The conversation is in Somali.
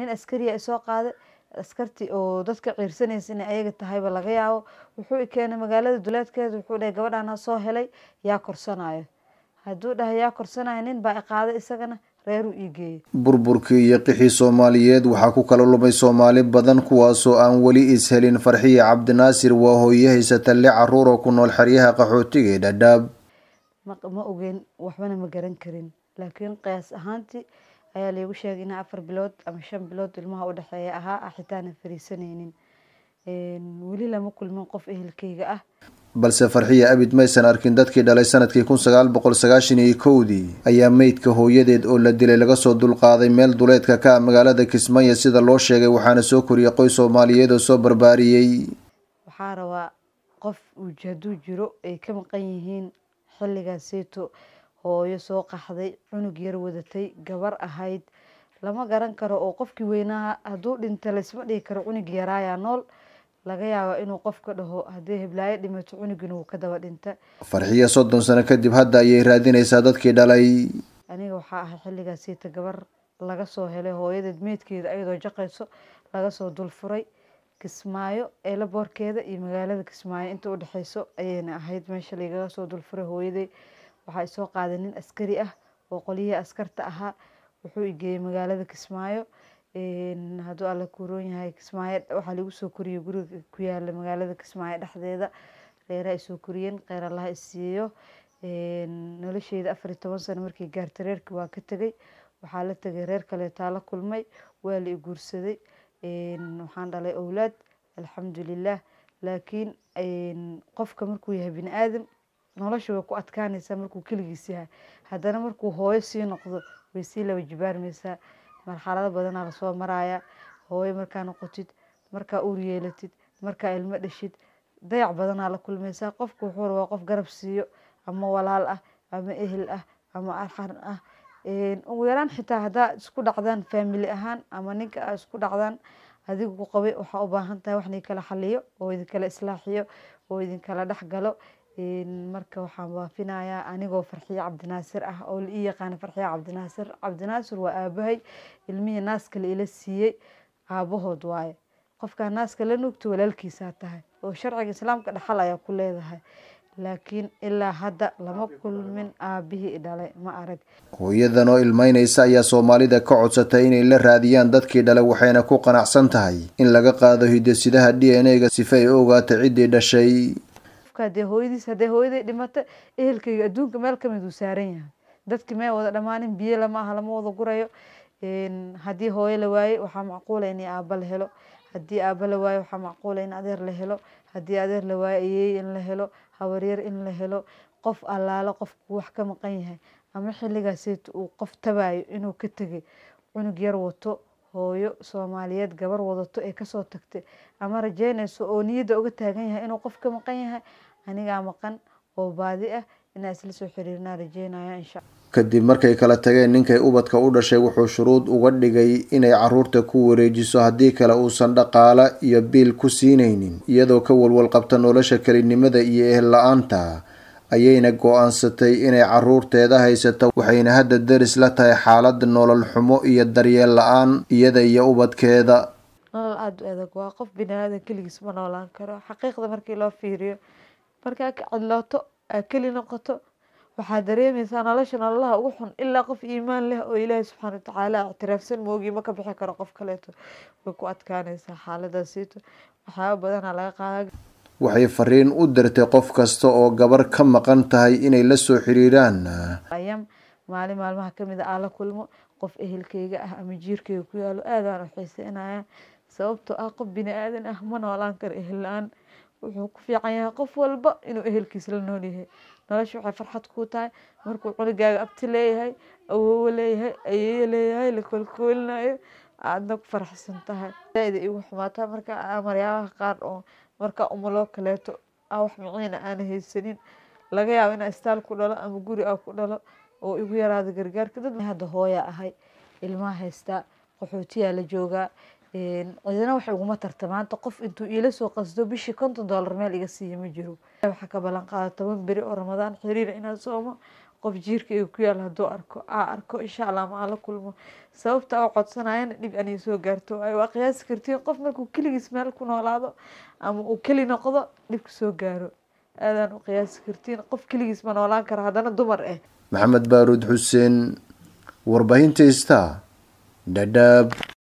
nin askariya isoo qaaday askartii oo dadka ciirsanaysa inay ayaga tahayba laga yaabo wuxuu i keenay magaalada duleedkeeda wuxuu dhahay gabadhaana soo helay yaa korsanayo hadduu dhahay yaa korsanayo nin baa i qaaday isagana reeruu ii geeyey burburkii iyo qixii soomaaliyeed waxaa ku kala lumay soomaali badan kuwaasoo aan weli ishelin farxiya cabdinaasir waa hooye haysata li caruur oo ku nool xeryaha qaxootiga ee dhadhaab ma ogeyn waxbana ma garan karin laakiin qiyaas ahaantii ayaa laygu sheegay inaa afar bilood ama shan bilood ilmaha u dhexeeya ahaa ah xitaana fariisanaynin weli lama kulmin qof ehelkeyga ah balse farxiya abid maysan arkin dadkii dhalay sanadkii kun sagaal boqol sagaashan iyo kowdii ayaa meydka hooyadeed oo la dilay laga soo dulqaaday meel duleedka ka ah magaalada kismaayo sida loo sheegay waxaana soo koriyay qoys soomaaliyeed oo soo barbaariyey waxaa rabaa qof uj hadduu jiro ay ka maqan yihiin xilligaaseeto hooyo soo qaxday cunug yar wadatay gabar ahayd lama garan karo oo qofkii weynaa hadduu dhinta laysma dhigi karo cunug yaraayaa nool laga yaaba inuu qofka dhaho haddii heblaayo dhimato cunugina wuu ka daba dhinta farxiya soddon sano kadib hadda ayay raadinaysaa dadkii dhalay aniga waxaa ahay xilligaasiita gabar laga soo helay hooyadeed meydkeeda ayadoo jaqayso laga soo dulfuray kismaayo eela boorkeeda iyo magaalada kismaayo inta udhexeyso ayayna ahayd meesha lagaga soo dulfuray hooyaday waxaa isoo qaaday nin askari ah oo qolyihii askarta ahaa wuxuu igeeyey magaalada kismaayo hadduu alla kuroon yahay kismaayo waxaa lagu soo koriyey guriga ku yaala magaalada kismaayo dhexdeeda reeraha isoo koriyeen kheyr allaha isiiyo nolosheeda afar iyo toban sano markii gaartay reerkii waa ka tegay waxaa la tegay reer kaleetaa la kulmay waa la i guursaday waxaan dhalay owlaad alxamdulilah laakiin qofka markuu yahay bini aadam nolosha way ku adkaanaysaa markuu keligiis yahay haddana markuu hooyo sii noqdo way sii laba jibaarmaysaa marxalado badanaa lasoo maraya hooyo markaa noqotid markaa uur yeelatid markaa ilmo dhashid dayac badanaa la kulmaysaa qofku wuxuu rabaa qof garab siiyo ama walaal ah ama ehel ah ama arxan ah ugu yaraan xitaa haddaa isku dhacdaan faamili ahaan ama ninka a isku dhacdaan adigu ku qabay waxaa u baahan tahay wax idinkala xaliyo oo idinkala islaaxiyo oo idinkala dhexgalo marka waxaan waafinayaa anigoo farxiye cabdinaasir ah oo la ii yaqaana farxiye cabdinaasir cabdinaasir waa aabahay ilmihii naaska la ila siiyey aabahood waaye qofkaa naaska la nuugto walaalkiisaa tahay oo sharciga islaamka dhaxal ayaa ku leedahay laakiin ilaa hadda lama kulmin aabihii dhalay ma arag hooyadan oo ilmeynaysa ayaa soomaalida ka codsatay inay la raadiyaan dadkii dhalay waxayna ku qanacsan tahay in laga qaado hidasidaha d n a-ga sifa ay u ogaato ciddii dhashay hadee hooyadiis hadee hooyaday dhimata ehelkayga adduunka meel kamid uu saaran yahay dadki may wada dhammaanin biyo lama aha lama wada gurayo haddii hooyo la waaye waxaa macquula in aaba la helo haddii aaba la waayo waxaa macquula in adeer la helo haddii adeer la waayo ayeey in la helo habaryar in la helo qof allaalo qofku wax ka maqan yahay ama xilligaaseeta uu qof tabayo inuu ka tegay cunug yar wato hooyo soomaaliyeed gabar wadato ee kasoo tagtay ama rajeynayso oo niyadda uga taagan yahay inuu qof ka maqan yahay anigaa maqan oo baadi ah inaa isla soo xiriirnaa rajeynaya insha kadib markay kala tageen ninkay ubadka u dhashay wuxuu shuruud uga dhigay inay caruurta ku wareejiso haddii kale uusan dhaqaala iyo biil ku siinaynin iyadoo ka walwal qabta nolosha kelinimada iyo ehel la-aanta ayayna go-aansatay inay caruurteeda haysato waxayna hadda daris la tahay xaalada nolol xumo iyo daryeel la-aan iyada iyo ubadkeeda nolol aada u adag waa qof bini aadan keligiis ma noolaan karo xaqiiqda markii loo fiiriyo markaa ka cadlooto aa keli noqoto waxaa dareemaysaa nolosha nololaha ugu xun ilaa qof iimaan leh oo ilaahay subxaana watacaala ictiraafsan moogii ma ka bixi karo qof kaleeto way ku adkaanaysaa xaaladaasiito waxyaaba badanaa laga qaada waxay fariin u dirtay qof kasta oo gabar ka maqan tahay inay la soo xiriiraan ayam maalin maalmaha kamid a aan la kulmo qof ehelkeyga ah ama jiirkeyga ku yaalo aadaan u xiiseynaya sababtoo ah qof bini aadan ah ma noolaan karo ehel la-aan wuxuu ku fiican yahay qof walba inuu ehelkiis la nool yahay nolosha waxay farxad kuu tahay markuu cunugaaga abti leeyahay awoowo leeyahay ayeeyo leeyahay la koolkoolinayo aadna ku faraxsan tahay zaaida igu xumaataa marka maryaalaha qaar oo marka umuloo kaleeto a wax miciina aana haysanin laga yaabo inaa istaal ku dhalo ama guri a ku dhalo oo igu yaraada gargaarka dad hadda hooya ahay ilmaha haystaa qaxootiyaa la joogaa cidina wax iguma tarta maanta qof intuu iila soo qasdo bishii konton dollar meel iga siiya ma jiro waxaa ka ballan qaada toban beri oo ramadaan xiriira inaan soomo qof jiirka iga ku yaal hadduu arko aa arko insha allah ma aan la kulmo sababta oo codsanayana dhib anay soo gaarto waayo waa qiyaasi kartiin qof markuu keligiis meel ku noolaado ama uu keli noqdo dhibka soo gaaro aadaan u qiyaasi kartiin qof keligiis ma noolaan kara haddana dumar ah maxamed baaruud xuseen warbaahinta ista dhadhaab